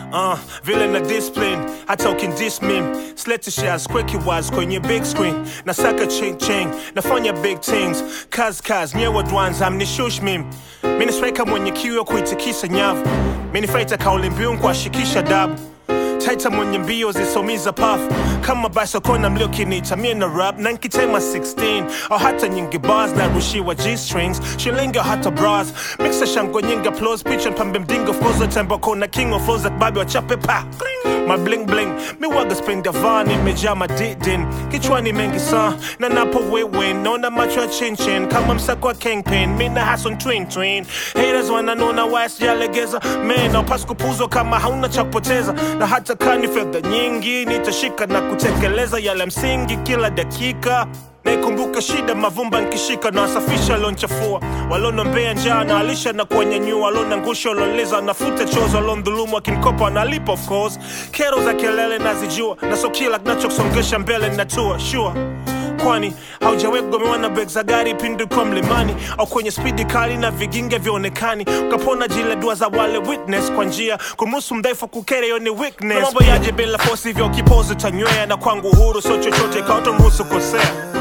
uh, vile na discipline hata ukindis mim slete shares kweki waz kwenye big screen nasaka ching ching nafanya big things kaz kaz nyewe dwanza amnishush mim minisweka mwenye kiu ya kuitikisa nyavu minifaita kauli mbiu nkuashikisha dabu taita mwenye mbio zisomiza pafu kama basokona mliokinita mie na rap na nkitema 16 au hata nyingi bars na rushiwa g-strings shilingi au hata bras mixa shango nyingi applause picha mpambe mdingo flows tembo kona king of flows babi wachape pa my bling bling mi waga spring davani imejaa madidin kichwani mengi sa na napo wewin naona macho ya chinchin kama msako wa kingpin mi na hason twin twin haters wananona wasijalegeza man aupasi kupuzwa kama hauna cha kupoteza na hata kani fedha nyingi nitashika na kutekeleza yale msingi kila dakika naikumbuka shida mavumba nkishika na wasafisha lonchafua walonombea njaa na alisha na kuwanyanyua walonangusha waloleza nafuta chozo walondhulumu akinkopa wanalipa of course kero za kelele nazijua na so kila kinachosongesha mbele natua sure kwani haujawahi kugomewa na beg za gari pindi kwa mlimani au kwenye spidi kali na viginge vyaonekani ukapona jile dua za wale witness kwa njia kumruhusu mdhaifu kukere hiyo ni weakness Na mambo yaje bila fosi hivyo kipozi tanywea na kwangu uhuru sio chochote kaotomruhusu kosea